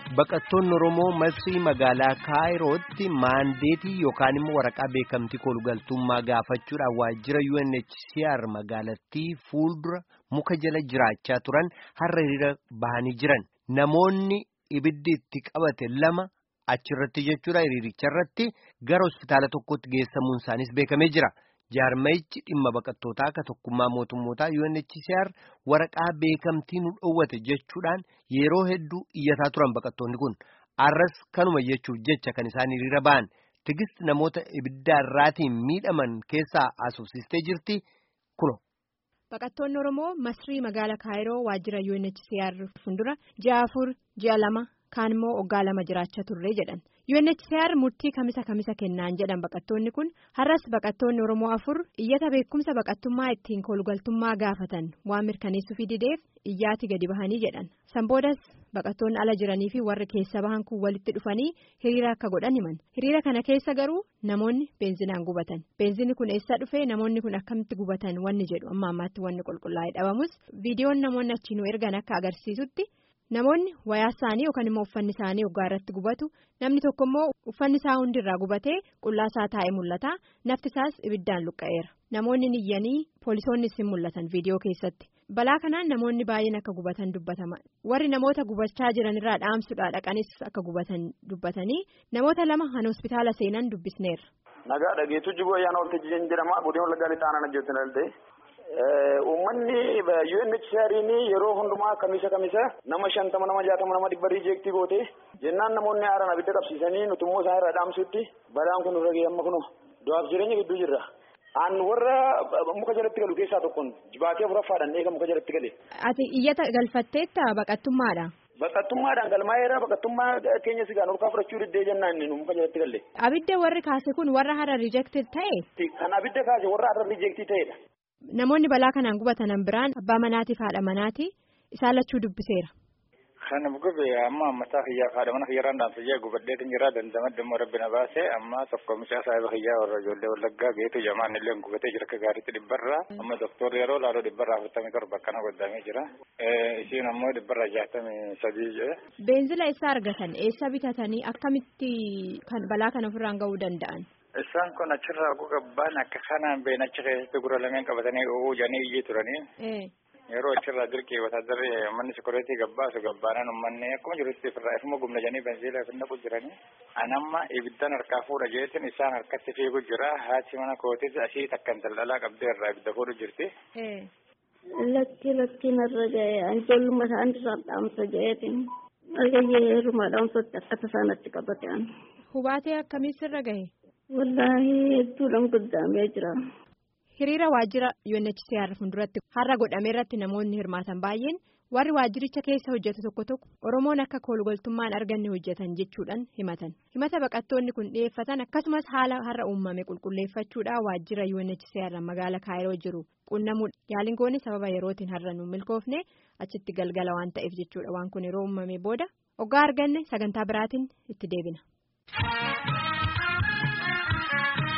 Baqattoonni Oromoo Masrii magaalaa Kaayirootti maandeetii yookaan immoo waraqaa beekamtii kolugaltummaa gaafachuudhaan waajjira UNHCR magaalattii fuuldura muka jala jiraachaa turan har'a hiriira bahanii jiran. Namoonni ibiddi itti qabate lama achirratti jechuudha hiriiricharratti gara hospitaala tokkotti geessamuun isaanis beekamee jira. Jaarmayichi dhimma baqattootaa akka tokkummaa mootummootaa UNHCR waraqaa beekamtii nu dhoowwate jechuudhaan yeroo hedduu iyyataa turan baqattoonni kun arras kanuma jechuuf jecha kan isaan hiriira ba'an tigisti namoota ibiddaarraatiin miidhaman keessaa asoosistee jirti kuno. Baqattoonni Oromoo Masrii magaala Kaayiroo waajjira UNHCR fuuldura ji'a afur ji'a lama kaan immoo waggaa lama jiraachaa turre jedhan. UNHCR murtii kamisa kamisa kennaan jedhan baqattoonni kun har'as baqattoonni Oromoo afur iyyata beekumsa baqattummaa ittiin kolugaltummaa gaafatan waan mirkaneessuufi dideef iyyaati gadi bahanii jedhan. Sanboodas baqattoonni ala jiranii fi warri keessa bahan kun walitti dhufanii hiriira akka godhan himan. Hiriira kana keessa garuu namoonni beenzinaan gubatan. Beenzinni kun eessa dhufee namoonni kun akkamitti gubatan wanni jedhu amma ammaatti wanni qulqullaa'ee dhabamus viidiyoon namoonni achiinuu ergan akka agarsiisutti. Namoonni wayaa isaanii yookaan immoo uffanni isaanii waggaa irratti gubatu namni tokko immoo uffanni isaa hundirraa gubatee qullaa isaa taa'ee mul'ata nafti isaas ibiddaan luqqa'eera namoonni niyyanii poolisoonnis hin mul'atan viidiyoo keessatti balaa kanaan namoonni baay'een akka gubatan dubbatama warri namoota gubachaa jiranirraa dhaamsuudhaa dhaqanis akka gubatan dubbatanii namoota lama han hospitaala seenan dubbisneerra. Nagaa dhageetu jiboo ayyaana waltajjii jedhama godina wallaggaa lixaanaa hojjetan daldee. Uummanni UNHCR'n yeroo hundumaa kamisa kamisa nama shantama nama jaatama nama dhibba riijeektii goote jennaan namoonni haaraan abidda qabsiisanii nuti immoo isaan irraa dhaamsutti balaan kun irra gahee amma kunoo du'aaf jireenya gidduu jirra. Aan warra muka jalatti galu keessaa tokkoon jibaatee afuraffaadhaan eega muka jalatti gale. Ati iyyata galfatteetta baqattummaadha. Baqattummaadhaan galmaa'eera baqattummaa keenya sigaan olkaa fudhachuu diddee jennaan inni muka jalatti galle. Abidda warri kaase kun warra hara riijeektii ta'e. Kan abidda kaase warra hara riijeektii ta'edha. Namoonni balaa kanaan gubatanan biraan abbaa manaatiif haadha manaati isaan lachuu dubbiseera. Kan gube amma ammataa kiyyaa haadha mana kiyyarraan dhaamsajee gubadheetin jira dandamadde immoo rabbi na baase amma tokko mucaa saahiba kiyyaa warra ijoollee wallaggaa geetu jamaan illee gubatee jira akka gaariitti dhibbarraa amma doktorri yeroo laaloo dhibbarraa afurtamii torba akkana godhamee jira isiin ammoo dhibbarraa jaatamii sadii jedhe. Beenzila eessa argatan eessa bitatanii akkamitti kan balaa kana ofirraan gahuu danda'an? Isaan kun achirraa gugabbaan akka kanaan been achi keessatti gura lameen qabatanii oo'uu jedhanii iyyee turanii. Yeroo achirraa dirqii wataadarri manni sikureetii gabbaasu gabbaanan uummanni akkuma jirutti ofirraa ifuma gumna jedhanii benziila fi naqu jiranii. Anamma ibiddan harkaa fuudha jeetin isaan harkatti fiigu jira haati mana kootis asii takkan daldalaa qabdee irraa ibidda fuudhu jirti. Lakki lakki narra ga'e ijoollummaa isaan irraa dhaamsa jeetin argayyee heerumaa dhaamsatti akka tasaanatti qabatean. Hubaatee akkamii sirra gahe? Wallaahi hedduudhaan guddaamee jira. Hiriira waajjira UNHCR fuulduratti har'a godhame irratti namoonni hirmaatan baay'een warri waajjiricha keessa hojjetu tokko tokko Oromoon akka kolugaltummaan arganne hojjetan jechuudhaan himatan. Himata baqattoonni kun dhiyeeffatan akkasumas haala har'a uumame qulqulleeffachuudhaan waajjira UNHCR magaala Kaayiroo jiru qunnamuudha. Yaaliin goone sababa yerootiin har'a nu milkoofne achitti galgala waan ta'eef jechuudha waan kun yeroo uumame booda hoggaa arganne sagantaa biraatiin itti deebina.